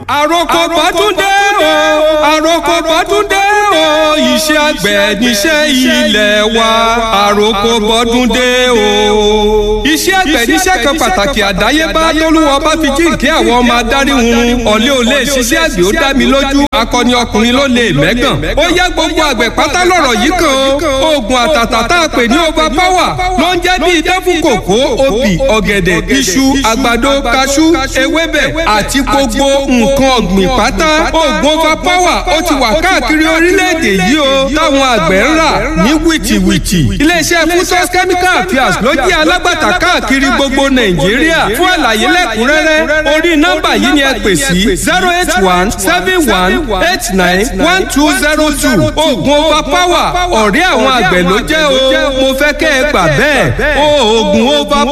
àròkọ bọ́dúndé o àròkọ bọ́dúndé o iṣẹ́ àgbẹ̀ níṣẹ́ ilẹ̀ wa àròkọ bọ́dúndé o. iṣẹ́ àgbẹ̀ níṣẹ́ kan pàtàkì àdáyébá tólúwọ́ bá fi jíǹkí àwọn ọmọ adarí hun ọ̀lẹ́ ò lè ṣiṣẹ́ àgbẹ̀ ó dá mi lójú akọni ọkùnrin ló lè mẹ́gàn. ó yá gbogbo àgbẹ̀ pátá lọ̀rọ̀ yìí kan oògùn àtàtà tá a pè ní over power ló ń jẹ́ bí idán fún kòkó obì ọ̀gẹ̀dẹ̀ iṣu àgbàdo kaṣú ewébẹ̀ àti gbogbo nǹkan ọ̀gbìn pátá oògùn over power ó ti wà káàkiri orílẹ̀-èdè yìí o táwọn àgbẹ̀ ń rà ní wìtìwìtì. iléeṣẹ́ fusos chemical affairs ló jẹ́ alágbàtà káàkiri gbogbo nàìjíríà fún àlàyé lẹ́kùnrẹ́rẹ́ orí nọ́mbà yìí ni ẹ pè sí zero eight one seven one eight nine one two zero two oògùn over power ọ̀rẹ́ àwọn àgbẹ̀ ló jẹ́ o mo fẹ́ kẹ́ ẹ gbà bẹ́ẹ̀ oògùn over